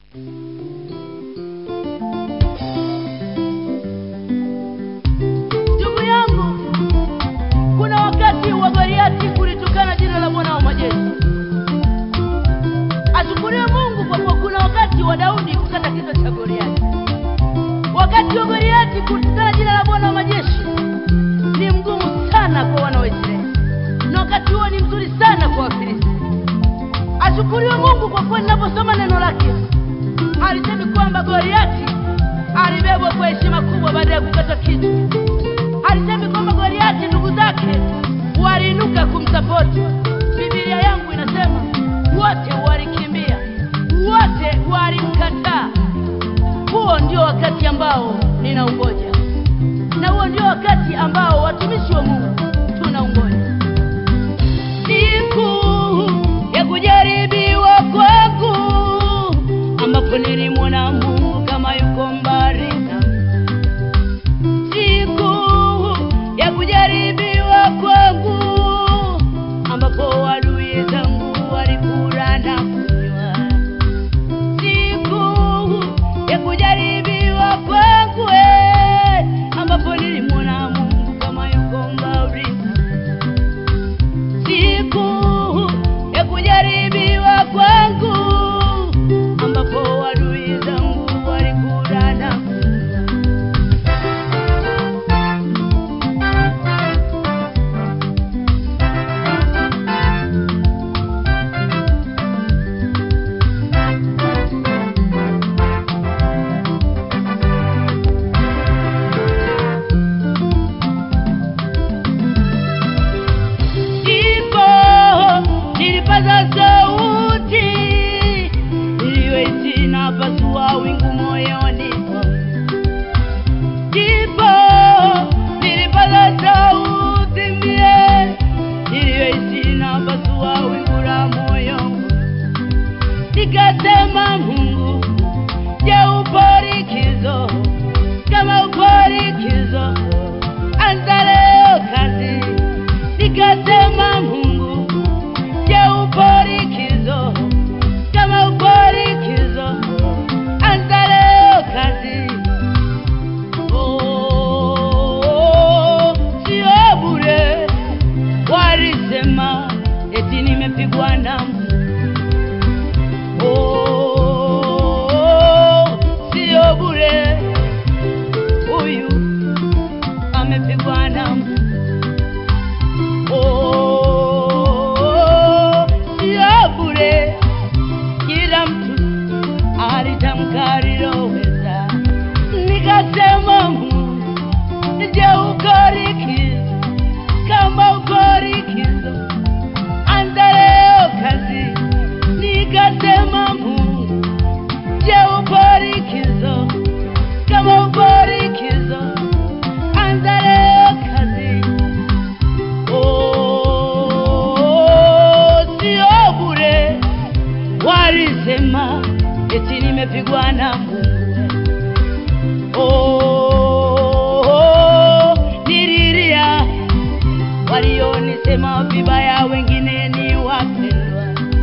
Ndugu yangu, kuna wakati wa Goliati kulitukana jina la Bwana wa majeshi. Ashukuriwe Mungu kwa kuwa kuna wakati wa Daudi kukata kichwa cha Goliati. Wakati wa Goliati kutukana jina la Bwana wa majeshi ni mgumu sana kwa wana wa Israeli, na wakati huo ni mzuri sana kwa Wafilisti. Ashukuriwe Mungu kwa kuwa ninaposoma neno lake alisemi kwamba Goliati alibebwa kwa heshima kubwa baada ya kukata kichwa. Alisemi kwamba Goliati ndugu zake waliinuka kumsapoti. Biblia yangu inasema wote walikimbia, wote walimkataa. Huo ndio wakati ambao ninaungoja, na huo ndio wakati ambao watumishi wa Mungu tunaungoja siku ya kujaribiwa kwangu, ambapo nilimwona Mungu kama yuko mbali nami. Siku ya kujaribiwa kwangu, ambapo adui zangu walikula na kunywa. Siku ya kujaribiwa kwangu, eh, ambapo nilimwona Mungu kama yuko mbali nami siku ya kujaribiwa kwangu ambapo adui zangu walikula na kunywa. Ndipo nilipaza sauti iliyoiti na pasua wingu moyoni mwangu. Ndipo nilipaza sauti mie iliyoiti na pasua wingu la moyo wangu. Nikasema Mungu, je, upo likizo? Kama upo likizo, anza leo kazi nikasema Mungu, je, upo likizo? Kama upo likizo, anza leo kazi. Oh, sio bure, walisema eti nimepigwa na Mungu. Oh, sio bure, huyu amepigwa na Mungu. Oh, sio bure, kila mtu alitamka aliloweza. Nikasema Mungu, je, uko likizo? Kama uko likizo, anza leo kazi. Nikasema Mungu, je, upo likizo? Kama upo likizo, anza leo kazi. Oh, sio bure, walisema eti nimepigwa na Mungu. Oh, nililia, walionisema vibaya, wengine ni wapendwa.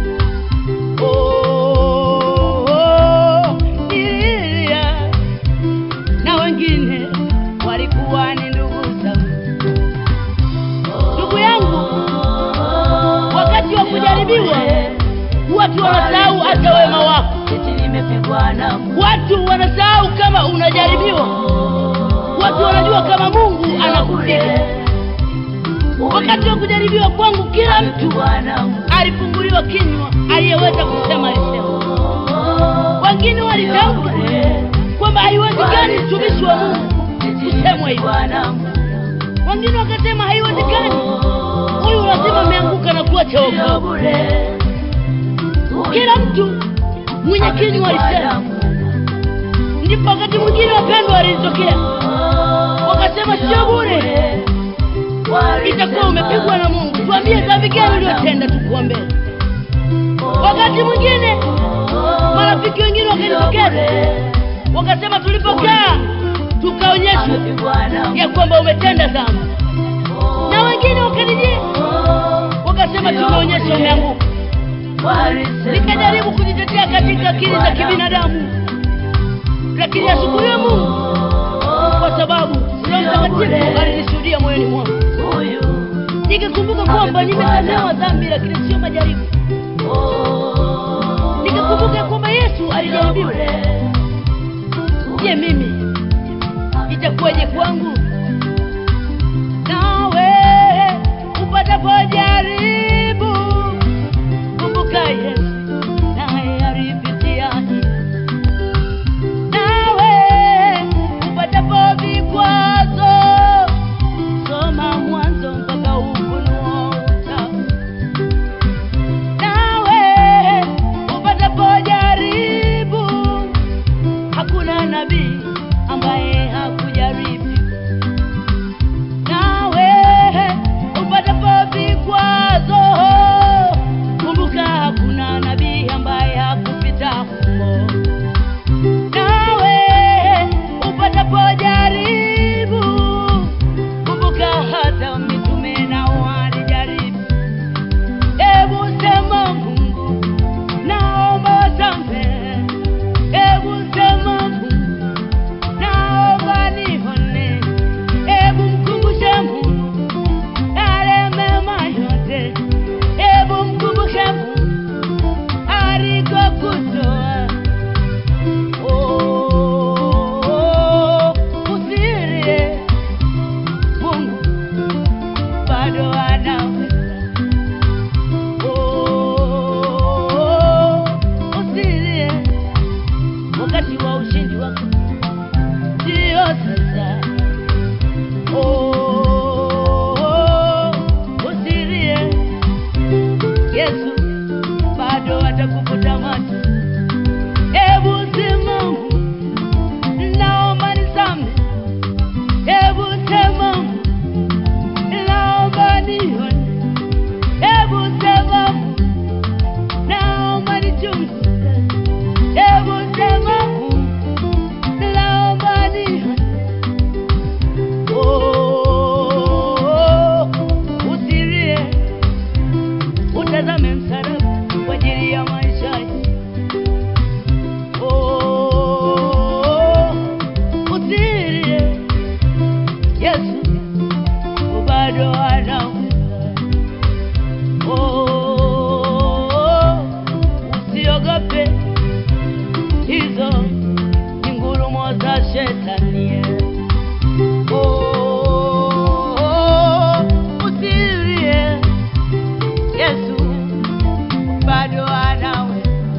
Oh, nililia, na wengine walikuwa ni ndugu zangu. Ndugu yangu, wakati wa kujaribiwa watu wanasahau hata wema wako. eti nimepigwa na Mungu. Watu wanasahau kama unajaribiwa. Watu wanajua kama Mungu anakupiga. Wakati wa kujaribiwa kwangu, kila mtu Nimepigwa na Mungu. alifunguliwa kinywa, aliyeweza kusema alisema. Wengine walitamka kwamba haiwezekani mtumishi wa Mungu kusemwa hivyo. Nimepigwa na Mungu. Wengine wakasema haiwezekani, huyu lazima ameanguka na kuacha Sio wokovu. bure. Kila mtu mwenye kinywa alisema. Ndipo wakati mwingine wapendwa walitokea wakasema, sio bure, itakuwa umepigwa na Mungu. Tuambie dhambi gani uliyotenda, tukuombee. Wakati mwingine marafiki wengine wakanitokeza wakasema, tulipokaa tukaonyeshwa ya kwamba umetenda dhambi, na wengine wakanijia wakasema, tumeonyesha umeanguka. Nikajaribu kujitetea katika akili za kibinadamu lakini ashukuriwe mungu kwa sababu roho mtakatifu alinishuhudia moyoni mwangu Huyu nikikumbuka kwamba nimesamehewa dhambi lakini sio majaribu nikikumbuka kwamba yesu alijaribiwa je mimi itakuwaje kwangu nawe upatapojaribu kumbuka yesu naye alipitia hili. nawe upatapo vikwazo soma mwanzo mpaka ufunuo utamu nawe upatapojaribu hakuna nabii ambaye hakujaribu nawe upatapo vikwazo kumbuka hakuna nabii ambaye hakupita humo nawe upatapojaribu kumbuka hata mitume nao walijaribu hebu sema mungu naomba samehe hebu sema mungu naomba nihone hebu mkumbushe mungu yale mema yote hebu mkumbushe mungu alikokutoa Oh, usilie mungu bado anaweza Oh, usilie wakati wa ushindi wako ndio sasa Oh, usilie yesu bado atakufuta macho hebu sema naomba nisame hebu sema naomba nione hebu sema naomba nichunguze hebu sema naomba nione Oh, usilie utazame msalaba kwa ajili ya maisha yako. Oh, usilie Yesu bado anaweza. Oh, usiogope hizo ni ngurumo za shetani. Oh, usilie Yesu bado anaweza.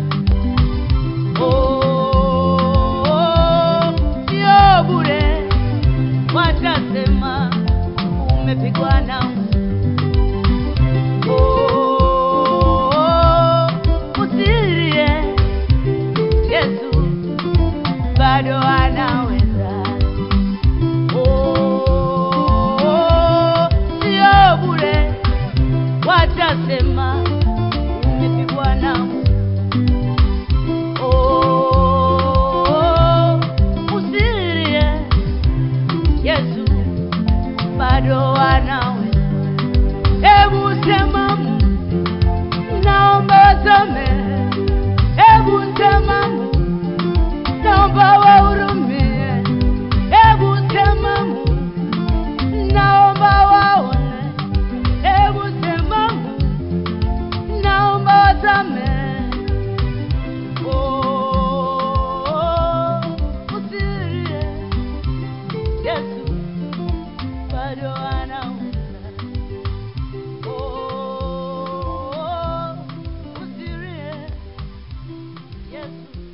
Oh, sio bure watasema umepigwa na Oh, usilie Yesu bado anaweza. Oh, sio bure watasema umepigwa na Oh, usilie Yesu bado anaweza. Hebu sema Mungu, naomba samehe. Hebu sema Mungu, naomba wahurumie. Hebu sema Mungu, naomba waone. Hebu sema Mungu, naomba wasamehe. Oh, usilie Yesu bado anaweza. Oh, usilie Yesu